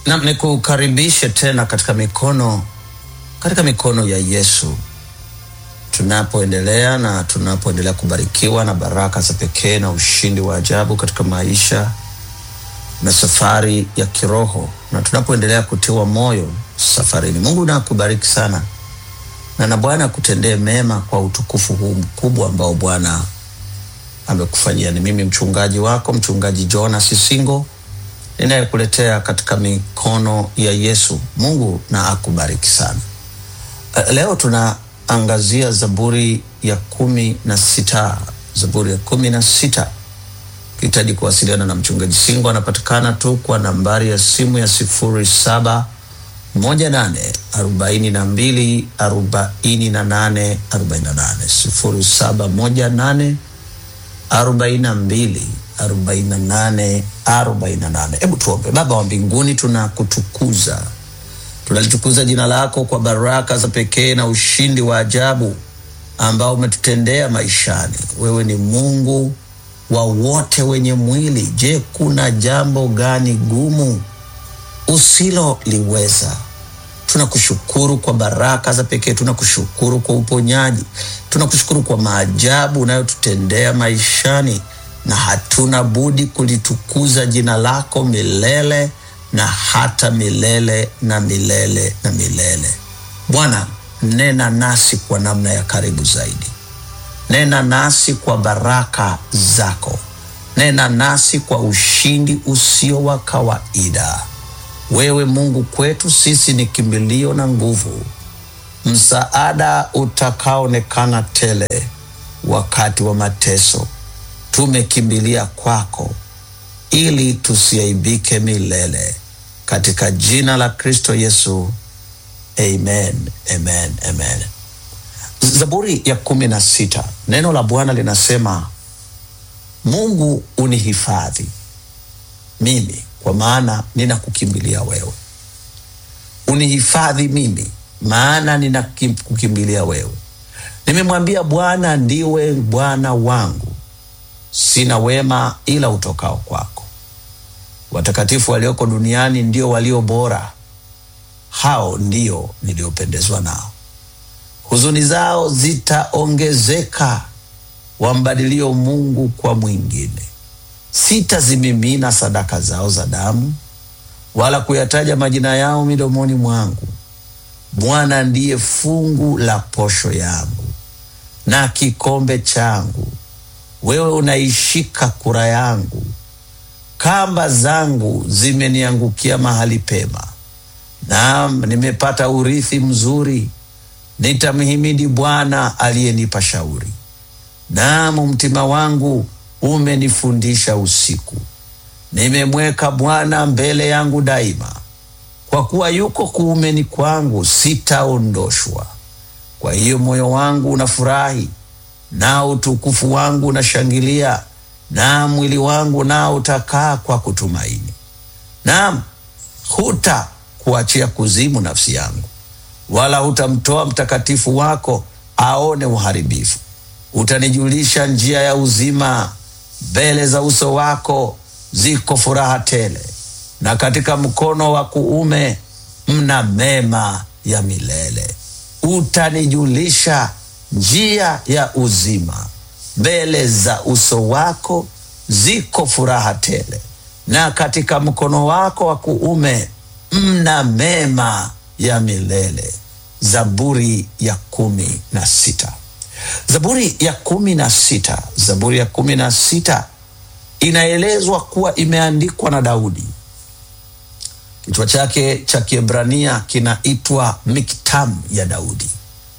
Nam, nikukaribishe tena katika mikono katika mikono ya Yesu tunapoendelea na tunapoendelea kubarikiwa na baraka za pekee na ushindi wa ajabu katika maisha na safari ya kiroho na tunapoendelea kutiwa moyo safarini. Mungu na akubariki sana na na Bwana akutendee mema kwa utukufu huu mkubwa ambao Bwana amekufanyia. Ni mimi mchungaji wako mchungaji Jonas Singo ninayekuletea katika mikono ya Yesu. Mungu na akubariki sana. Uh, Leo tunaangazia Zaburi ya kumi na sita. Zaburi ya kumi na sita. Ukihitaji kuwasiliana na mchungaji Singo, anapatikana tu kwa nambari ya simu ya sifuri saba moja nane arobaini na mbili arobaini na nane arobaini na nane sifuri saba moja nane arobaini na mbili arobaini na nane arobaini na nane. Hebu tuombe. Baba wa mbinguni, tunakutukuza tunalitukuza jina lako kwa baraka za pekee na ushindi wa ajabu ambao umetutendea maishani. Wewe ni Mungu wa wote wenye mwili. Je, kuna jambo gani gumu usiloliweza? Tunakushukuru kwa baraka za pekee, tunakushukuru kwa uponyaji, tunakushukuru kwa maajabu unayotutendea maishani, na hatuna budi kulitukuza jina lako milele na hata milele na milele na milele. Bwana, nena nasi kwa namna ya karibu zaidi, nena nasi kwa baraka zako, nena nasi kwa ushindi usio wa kawaida. Wewe Mungu kwetu sisi ni kimbilio na nguvu, msaada utakaonekana tele wakati wa mateso. Tumekimbilia kwako ili tusiaibike milele, katika jina la Kristo Yesu, amen, amen, amen. Zaburi ya kumi na sita, neno la Bwana linasema Mungu unihifadhi mimi, kwa maana ninakukimbilia wewe. Unihifadhi mimi, maana ninakukimbilia wewe. Nimemwambia Bwana, ndiwe Bwana wangu, sina wema ila utokao kwako. Watakatifu walioko duniani ndio walio bora, hao ndio niliopendezwa nao. Huzuni zao zitaongezeka, wambadilio Mungu kwa mwingine. Sitazimimina sadaka zao za damu, wala kuyataja majina yao midomoni mwangu. Bwana ndiye fungu la posho yangu na kikombe changu wewe unaishika kura yangu, kamba zangu zimeniangukia mahali pema. Naam, nimepata urithi mzuri, nitamhimidi Bwana aliyenipa shauri. Naam, mtima wangu umenifundisha usiku, nimemweka Bwana mbele yangu daima. Kwa kuwa yuko kuumeni kwangu, sitaondoshwa. Kwa hiyo moyo wangu unafurahi nao utukufu wangu unashangilia, na mwili wangu nao utakaa kwa kutumaini. Naam, huta kuachia kuzimu nafsi yangu, wala hutamtoa mtakatifu wako aone uharibifu. Utanijulisha njia ya uzima, mbele za uso wako ziko furaha tele, na katika mkono wa kuume mna mema ya milele. Utanijulisha njia ya uzima, mbele za uso wako ziko furaha tele, na katika mkono wako wa kuume mna mema ya milele. Zaburi ya kumi na sita. Zaburi ya kumi na sita. Zaburi ya kumi na sita inaelezwa kuwa imeandikwa na Daudi. Kichwa chake cha Kiebrania kinaitwa Miktam ya Daudi,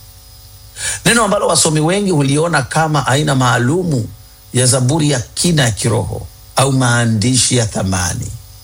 neno ambalo wasomi wengi huliona kama aina maalumu ya zaburi ya kina ya kiroho au maandishi ya thamani.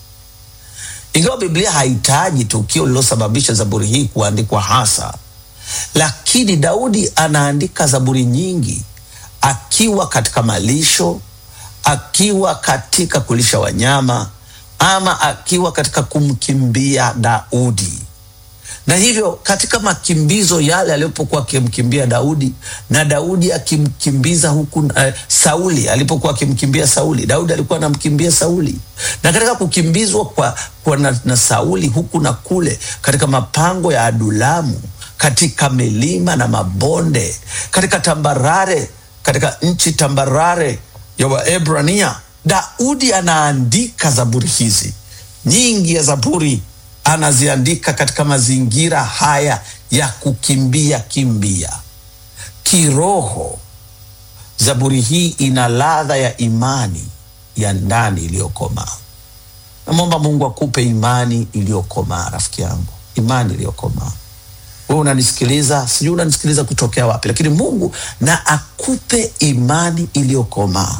Ingawa Biblia haitaji tukio lililosababisha zaburi hii kuandikwa hasa, lakini Daudi anaandika zaburi nyingi akiwa katika malisho, akiwa katika kulisha wanyama, ama akiwa katika kumkimbia Daudi. na hivyo katika makimbizo yale alipokuwa akimkimbia Daudi na Daudi akimkimbiza huku uh, Sauli alipokuwa akimkimbia Sauli, Daudi alikuwa anamkimbia Sauli, na katika kukimbizwa kwa, kwa na, na Sauli huku na kule, katika mapango ya Adulamu, katika milima na mabonde, katika tambarare, katika nchi tambarare ya Waebrania, Daudi anaandika zaburi hizi nyingi ya zaburi anaziandika katika mazingira haya ya kukimbia kimbia kiroho. Zaburi hii ina ladha ya imani ya ndani iliyokomaa. Namwomba Mungu akupe imani iliyokomaa, rafiki yangu, imani iliyokomaa. Wewe unanisikiliza, sijui unanisikiliza kutokea wapi, lakini Mungu na akupe imani iliyokomaa,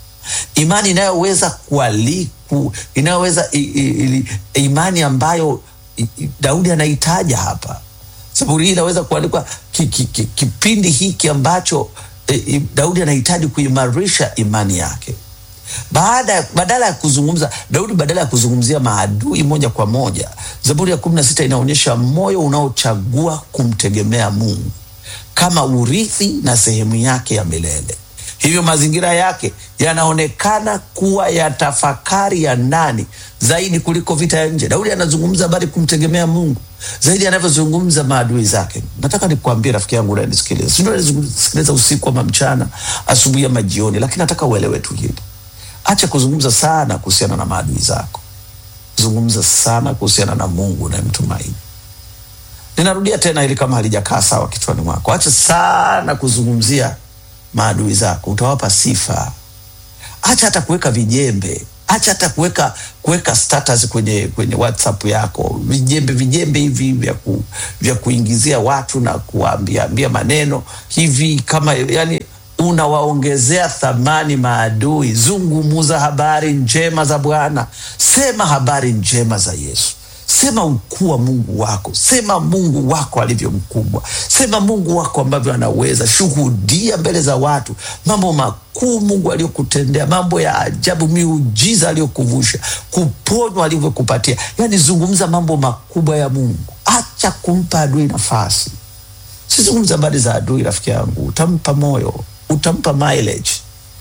imani inayoweza kualiku, inayoweza i, i, i, imani ambayo i, i, Daudi anaitaja hapa. Zaburi hii inaweza kuandikwa ki, ki, ki, kipindi hiki ambacho e, e, Daudi anahitaji kuimarisha imani yake. Baada, badala ya kuzungumza Daudi, badala ya kuzungumzia maadui moja kwa moja, Zaburi ya kumi na sita inaonyesha moyo unaochagua kumtegemea Mungu kama urithi na sehemu yake ya milele. Hivyo mazingira yake yanaonekana kuwa ya tafakari ya ndani zaidi kuliko vita ya nje. Daudi anazungumza habari kumtegemea Mungu zaidi anavyozungumza maadui zake. Nataka nikuambie rafiki yangu unanisikiliza, sio unanisikiliza usiku ama mchana, asubuhi ama jioni, lakini nataka uelewe tu hili. Acha kuzungumza sana kuhusiana na maadui zako, zungumza sana kuhusiana na Mungu unayemtumaini. Ninarudia tena ili kama halijakaa sawa kichwani mwako, acha sana kuzungumzia maadui zako, utawapa sifa. Acha hata kuweka vijembe, acha hata kuweka kuweka status kwenye kwenye WhatsApp yako, vijembe vijembe hivi vya ku, vya kuingizia watu na kuambia ambia maneno hivi kama yani unawaongezea thamani maadui. Zungumuza habari njema za Bwana, sema habari njema za Yesu. Sema ukuu wa Mungu wako, sema Mungu wako alivyo mkubwa, sema Mungu wako ambavyo anaweza. Shuhudia mbele za watu mambo makuu Mungu aliyokutendea, mambo ya ajabu, miujiza aliyokuvusha, kuponywa alivyokupatia. Yani zungumza mambo makubwa ya Mungu, acha kumpa adui nafasi. Sizungumza habari za adui, rafiki yangu, utampa moyo, utampa mileage,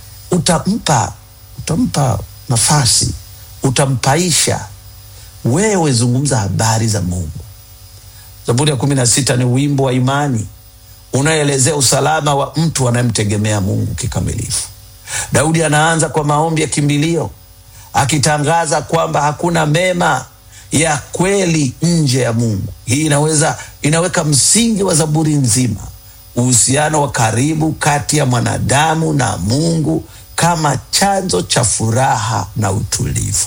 utampa utampa nafasi, utampaisha wewe zungumza habari za Mungu. Zaburi ya kumi na sita ni wimbo wa imani unaoelezea usalama wa mtu anayemtegemea Mungu kikamilifu. Daudi anaanza kwa maombi ya kimbilio akitangaza kwamba hakuna mema ya kweli nje ya Mungu. Hii inaweza inaweka msingi wa zaburi nzima, uhusiano wa karibu kati ya mwanadamu na Mungu kama chanzo cha furaha na utulivu.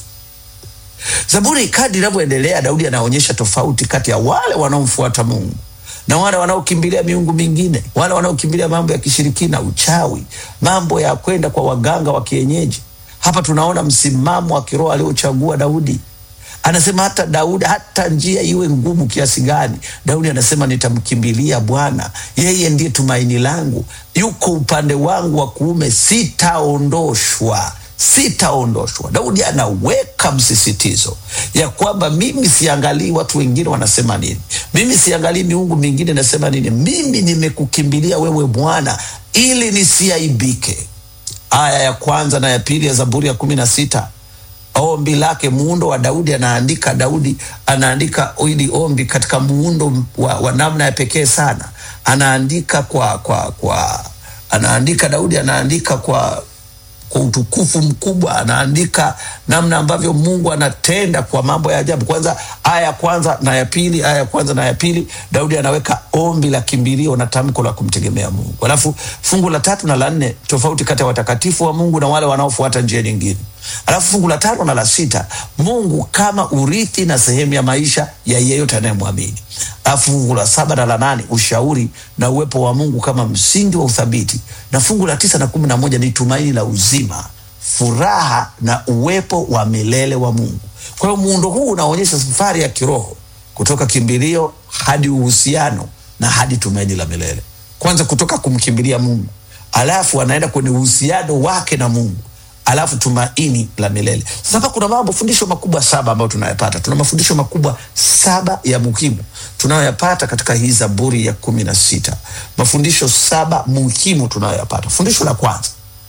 Zaburi kadri inavyoendelea, Daudi anaonyesha tofauti kati ya wale wanaomfuata Mungu na wale wanaokimbilia miungu mingine, wale wanaokimbilia mambo ya kishirikina, uchawi, mambo ya kwenda kwa waganga wa kienyeji. Hapa tunaona msimamo wa kiroho aliochagua Daudi. Anasema hata Daudi, hata njia iwe ngumu kiasi gani, Daudi anasema nitamkimbilia Bwana, yeye ndiye tumaini langu, yuko upande wangu wa kuume, sitaondoshwa sitaondoshwa. Daudi anaweka msisitizo ya kwamba mimi siangalii watu wengine wanasema nini, mimi siangalii miungu mingine inasema nini, mimi nimekukimbilia wewe Bwana ili nisiaibike. Aya ya kwanza na ya pili ya Zaburi ya kumi na sita ombi lake, muundo wa Daudi. Anaandika Daudi anaandika ili ombi katika muundo wa, wa namna ya pekee sana. Anaandika kwa, kwa, kwa anaandika Daudi anaandika kwa kwa utukufu mkubwa, anaandika namna ambavyo Mungu anatenda kwa mambo ya ajabu. Kwanza aya ya kwanza na ya pili, aya ya kwanza na ya pili, Daudi anaweka ombi la kimbilio na tamko la kumtegemea Mungu. Alafu fungu la tatu na la nne, tofauti kati ya watakatifu wa Mungu na wale wanaofuata njia nyingine. Alafu fungu la tano na la sita, Mungu kama urithi na sehemu ya maisha ya yeyote anayemwamini. Alafu fungu la saba na la nane, ushauri na uwepo wa Mungu kama msingi wa uthabiti, na fungu la tisa na kumi na moja ni tumaini la uzima, furaha na uwepo wa milele wa Mungu. Kwa hiyo muundo huu unaonyesha safari ya kiroho kutoka kimbilio hadi uhusiano na hadi tumaini la milele. Kwanza kutoka kumkimbilia Mungu, alafu anaenda kwenye uhusiano wake na Mungu alafu tumaini la milele. Sasa kuna mambo fundisho makubwa saba ambayo tunayapata. Tuna mafundisho makubwa saba ya muhimu tunayoyapata katika hii Zaburi ya kumi na sita, mafundisho saba muhimu tunayoyapata. Fundisho la kwanza,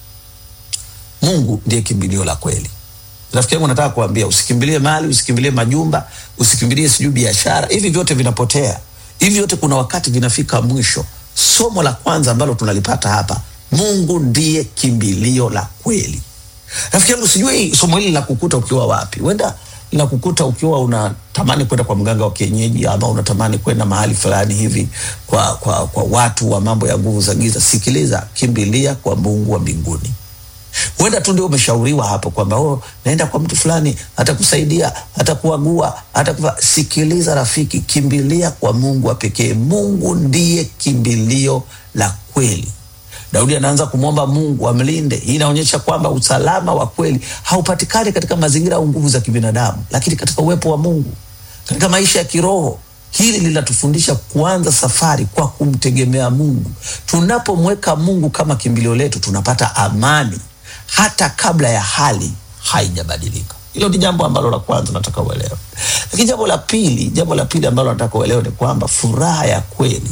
Mungu ndiye kimbilio la kweli. Rafiki yangu, nataka kuambia usikimbilie mali, usikimbilie majumba, usikimbilie sijui biashara. Hivi vyote vinapotea, hivi vyote kuna wakati vinafika mwisho. Somo la kwanza ambalo tunalipata hapa, Mungu ndiye kimbilio la kweli. Rafiki yangu, sijui somo hili linakukuta ukiwa wapi. Huenda linakukuta ukiwa unatamani kwenda kwa mganga wa kienyeji, ama unatamani kwenda mahali fulani hivi kwa, kwa, kwa watu wa mambo ya nguvu za giza. Sikiliza, kimbilia kwa Mungu wa mbinguni. Huenda tu ndio umeshauriwa hapo kwamba oh, naenda kwa mtu fulani atakusaidia, atakuagua, atakufa. Sikiliza rafiki, kimbilia kwa Mungu wa pekee. Mungu ndiye kimbilio la kweli. Daudi anaanza kumwomba Mungu amlinde. Hii inaonyesha kwamba usalama wa kweli haupatikani katika mazingira au nguvu za kibinadamu, lakini katika uwepo wa Mungu, katika maisha ya kiroho. Hili linatufundisha kuanza safari kwa kumtegemea Mungu. Tunapomweka Mungu kama kimbilio letu, tunapata amani hata kabla ya hali haijabadilika. Hilo ni jambo ambalo la kwanza nataka uelewe. Lakini jambo la pili, jambo la pili ambalo nataka uelewe ni kwamba furaha ya kweli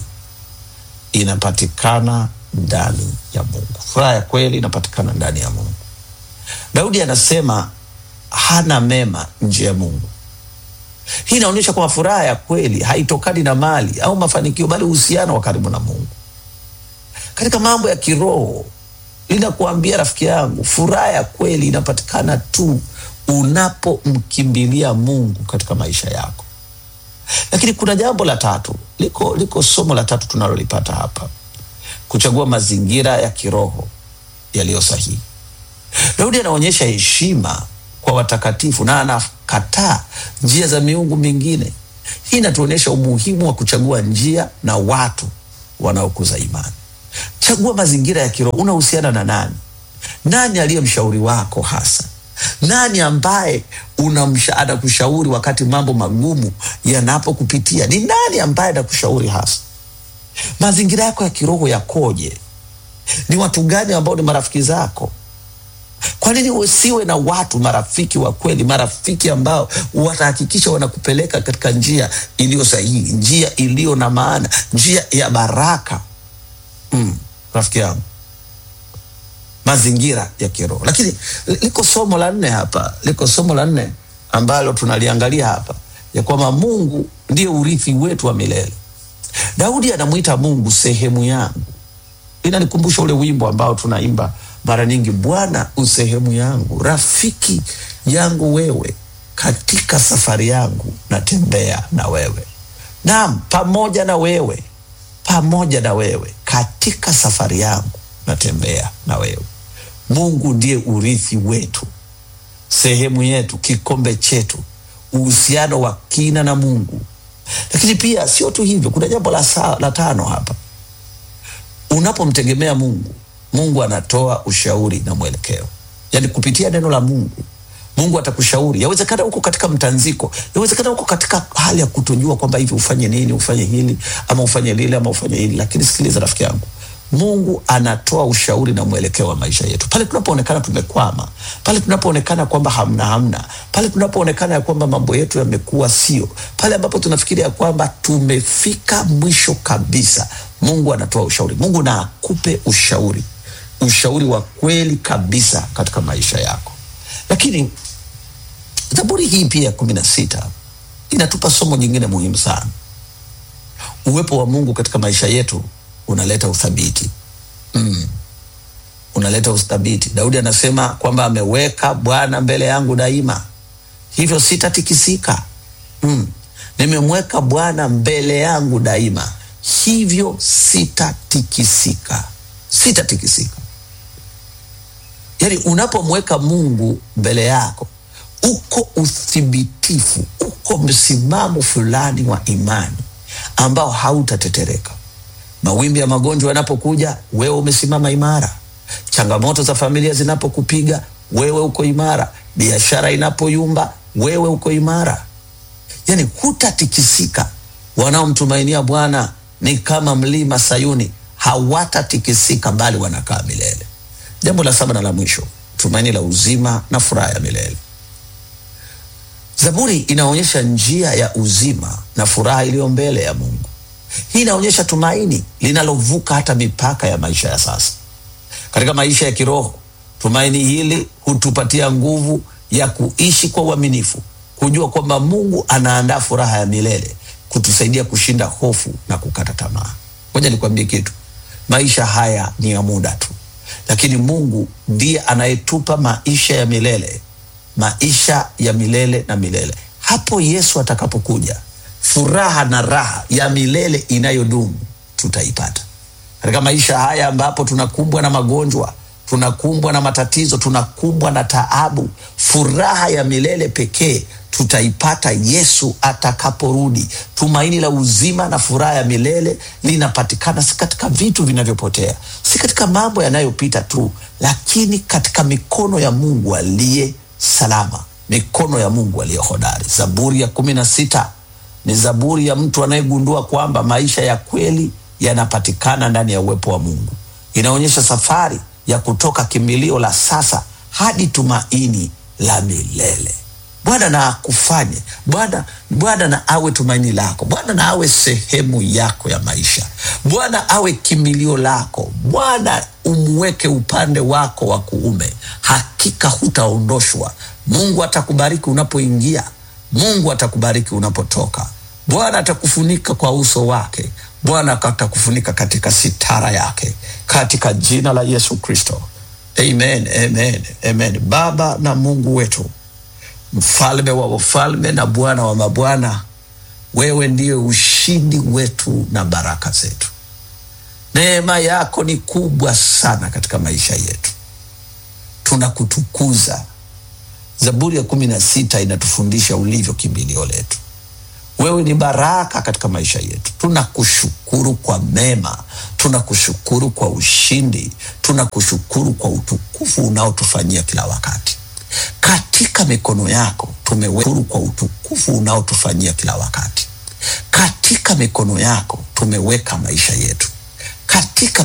inapatikana ndani ya Mungu. Furaha ya kweli inapatikana ndani ya Mungu. Daudi anasema hana mema nje ya Mungu. Hii inaonyesha kwamba furaha ya kweli haitokani na mali au mafanikio, bali uhusiano wa karibu na Mungu. Katika mambo ya kiroho, linakuambia rafiki yangu, furaha ya kweli inapatikana tu unapomkimbilia Mungu katika maisha yako. Lakini kuna jambo la tatu, liko, liko somo la tatu tunalolipata hapa kuchagua mazingira ya kiroho yaliyo sahihi. Daudi anaonyesha heshima kwa watakatifu na anakataa njia za miungu mingine. Hii inatuonyesha umuhimu wa kuchagua njia na watu wanaokuza imani. Chagua mazingira ya kiroho. Unahusiana na nani? Nani aliye mshauri wako hasa? Nani ambaye unamsha anakushauri wakati mambo magumu yanapokupitia? Ni nani ambaye anakushauri hasa? Mazingira yako ya kiroho yakoje? Ni watu gani ambao ni marafiki zako? Kwa nini usiwe na watu marafiki wa kweli, marafiki ambao watahakikisha wanakupeleka katika njia iliyo sahihi, njia iliyo na maana, njia ya baraka? Mm, rafiki yangu, mazingira ya kiroho. Lakini liko somo la nne hapa, liko somo la nne ambalo tunaliangalia hapa, ya kwamba Mungu ndiye urithi wetu wa milele. Daudi anamwita Mungu sehemu yangu. Inanikumbusha ule wimbo ambao tunaimba mara nyingi, Bwana usehemu yangu, rafiki yangu wewe, katika safari yangu natembea na wewe. Naam, pamoja na wewe, pamoja na wewe, katika safari yangu natembea na wewe. Mungu ndiye urithi wetu, sehemu yetu, kikombe chetu, uhusiano wa kina na Mungu. Lakini pia sio tu hivyo, kuna jambo la, saa, la tano hapa. Unapomtegemea Mungu, Mungu anatoa ushauri na mwelekeo, yaani kupitia neno la Mungu. Mungu atakushauri. Yawezekana uko katika mtanziko, yawezekana uko katika hali ya kutojua kwamba hivi ufanye nini, ufanye hili ama ufanye lile ama ufanye hili, lakini sikiliza rafiki yangu, Mungu anatoa ushauri na mwelekeo wa maisha yetu pale tunapoonekana tumekwama, pale tunapoonekana kwamba hamna hamna, pale tunapoonekana ya kwamba mambo yetu yamekuwa sio, pale ambapo tunafikiria kwamba tumefika mwisho kabisa. Mungu anatoa ushauri. Mungu na akupe ushauri, ushauri wa kweli kabisa katika maisha yako. Lakini Zaburi hii pia ya kumi na sita inatupa somo jingine muhimu sana. Uwepo wa Mungu katika maisha yetu unaleta uthabiti mm. Unaleta uthabiti. Daudi anasema kwamba ameweka Bwana mbele yangu daima, hivyo sitatikisika. mm. Nimemweka Bwana mbele yangu daima, hivyo sitatikisika, sitatikisika. Yani, unapomweka Mungu mbele yako, uko uthibitifu, uko msimamo fulani wa imani ambao hautatetereka. Mawimbi ya magonjwa yanapokuja, wewe umesimama imara. Changamoto za familia zinapokupiga, wewe uko imara. Biashara inapoyumba, wewe uko imara. Yani hutatikisika. Wanaomtumainia Bwana ni kama mlima Sayuni, hawatatikisika bali wanakaa milele. Jambo la saba na la mwisho, tumaini la uzima na furaha ya milele. Zaburi inaonyesha njia ya uzima na furaha iliyo mbele ya Mungu. Hii inaonyesha tumaini linalovuka hata mipaka ya maisha ya sasa. Katika maisha ya kiroho, tumaini hili hutupatia nguvu ya kuishi kwa uaminifu, kujua kwamba Mungu anaandaa furaha ya milele, kutusaidia kushinda hofu na kukata tamaa. Ngoja nikwambie kitu, maisha haya ni ya muda tu, lakini Mungu ndiye anayetupa maisha ya milele, maisha ya milele na milele. Hapo Yesu atakapokuja, furaha na raha ya milele inayodumu tutaipata katika maisha haya ambapo tunakumbwa na magonjwa, tunakumbwa na matatizo, tunakumbwa na taabu. Furaha ya milele pekee tutaipata Yesu atakaporudi. Tumaini la uzima na furaha ya milele linapatikana si katika vitu vinavyopotea, si katika mambo yanayopita tu, lakini katika mikono ya Mungu aliye salama, mikono ya Mungu aliye hodari. Zaburi ya kumi na sita ni zaburi ya mtu anayegundua kwamba maisha ya kweli yanapatikana ndani ya uwepo wa Mungu. Inaonyesha safari ya kutoka kimbilio la sasa hadi tumaini la milele. Bwana na akufanye Bwana, Bwana na awe tumaini lako. Bwana na awe sehemu yako ya maisha. Bwana awe kimbilio lako. Bwana umweke upande wako wa kuume, hakika hutaondoshwa. Mungu atakubariki unapoingia, Mungu atakubariki unapotoka. Bwana atakufunika kwa uso wake, Bwana atakufunika katika sitara yake, katika jina la Yesu Kristo. Amen, amen, amen. Baba na Mungu wetu, mfalme wa wafalme na Bwana wa mabwana, wewe ndiye ushindi wetu na baraka zetu. Neema yako ni kubwa sana katika maisha yetu, tunakutukuza. Zaburi ya kumi na sita inatufundisha ulivyo kimbilio letu. Wewe ni baraka katika maisha yetu. Tunakushukuru kwa mema, tunakushukuru kwa ushindi, tunakushukuru kwa utukufu unaotufanyia kila wakati. Katika mikono yako tumewekwa kwa utukufu unaotufanyia kila wakati. Katika mikono yako tumeweka maisha yetu, katika